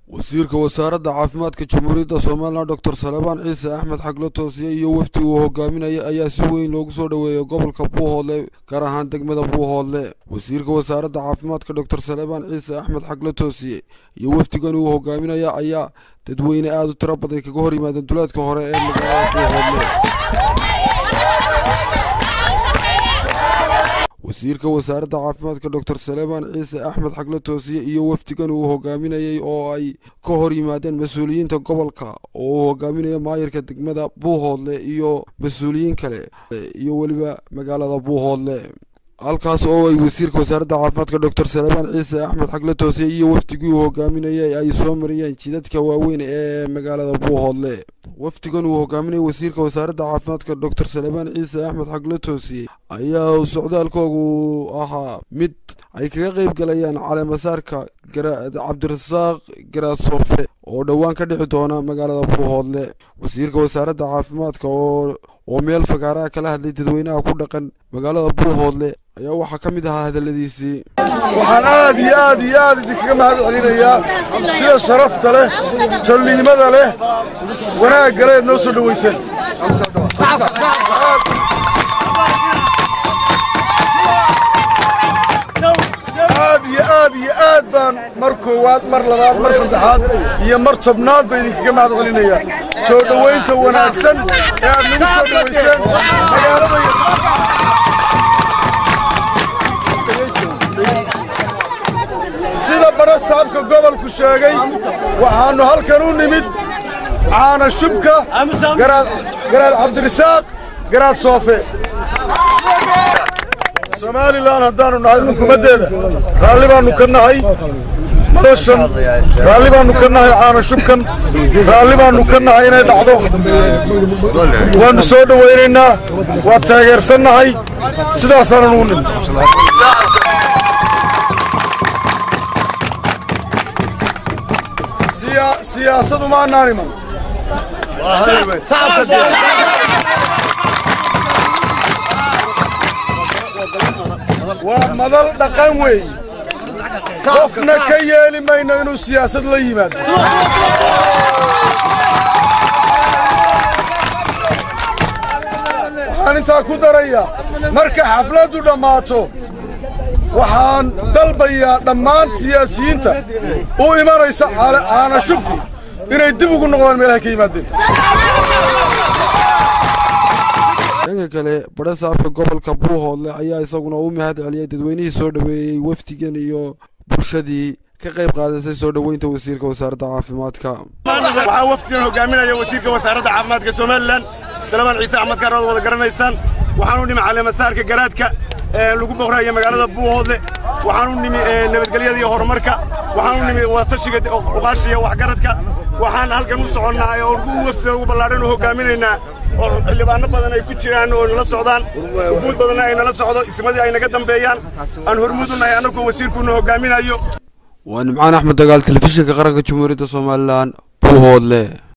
wasiirka wasaaradda caafimaadka jamhuuriyadda somalilan doctor salebaan ciise axmed xaglo toosiye iyo wafdi uu hogaaminaya ayaa si weyn loogu soo dhoweeyay gobolka buuhoodle gaar ahaan degmada buuhoodle wasiirka wasaaradda caafimaadka doctor salebaan ciise axmed xaglo toosiye iyo wafdigan uu hogaaminaya ayaa dadweyne aada u tiro badan kaga hor yimaadeen duleedka hore ee magaalada buuhoodle wasiirka wasaaradda caafimaadka doctor salebaan ciise axmed xaglo toosiye iyo wafdigan uu hogaaminayay oo ay ka hor yimaadeen mas-uuliyiinta gobolka oo uu hogaaminayo maayirka degmada buuhoodle iyo mas-uuliyiin kale iyo weliba magaalada buuhoodle halkaas oo ay wasiirka wasaaradda caafimaadka doctor salebaan ciise axmed xaglo toosiye iyo wafdigii uu hogaaminayay ay soo mariyeen jidadka waaweyn ee magaalada buuhoodle wafdigan uu hogaaminaya wasiirka wasaaradda caafimaadka doctor salebaan ciise axmed xaglo toosiye ayaa socdaalkoogu ahaa mid ay kaga qeyb galayaan caleemasaarka cabdirasaaq garaasofe oo dhowaan ka dhici doona magaalada buuhoodle wasiirka wasaaradda caafimaadka oo meel fagaaraha kala hadlay dadweynaha ku dhaqan magaalada buuhoodle ayaa waxaa ka mid ahaa hadalladiisii waxaan aad iyo aad iyo aad idinkaga mahad celinayaa sida sharafta leh tolliimada leh wanaagga leed noo soo dhowayseen aad iyo aad iyo aad baan mar koowaad mar labaad mar saddexaad iyo mar tobnaad ba idinkaga mahad celinayaa soo dhowaynta wanaagsan ee aad nagu soo dhowayseen magaalada sida badha saabka gobolku sheegay waxaannu halkan u nimid caana shubka garaad cabdirisaaq garaad soofe somalilan haddaannu nahay xukuumaddeeda raalli baannu ka nahay madashan raalli baannu ka nahay caana shubkan raalli baannu ka nahay inay dhacdo waannu soo dhowaynaynaa waa taageersannahay sidaasaanan ugu nimid siyaasadu maannaan iman waa madal dhaqan weey qofna ka yeeli mayno inuu siyaasad la yimaado waxaan intaa ku darayaa marka xafladdu dhammaato waxaan dalbayaa dhammaan siyaasiyiinta u imanaysa caana shubku inay dib ugu noqdaan meelahay ka yimaadeen dhanka kale badha saabka gobolka buuhoodle ayaa isaguna u mahad celiyay dadweynihii soo dhoweeyey wafdigan iyo bulshadii ka qayb qaadasay soo dhoweynta wasiirka wasaaradda caafimaadka waxaa wafdigan hogaaminaya wasiirka wasaaradda caafimaadka somalilan salebaan ciise axmed kaar ood wada garanaysaan waxaan u nimi caleemasaarka garaadka lagu boqraya magaalada buuhoodle waxaan u nimi nabadgelyada iyo horumarka waxaan u nimi wadatashiga uqaasha iyo waxgaradka waxaan halkan u soconnahay oo wafdida ugu ballaadhan u hogaaminaynaa oo xildhibaano badan ay ku jiraan oo nala socdaan ufuud badanna ay nala socdo ismadii ay naga dambeeyaan aan hormuud u nahay annagoo wasiirkuuna hogaaminayo waa nimcaan axmed dagaal telefishinka qaranka jamhuuriyadda somalilan buuhoodle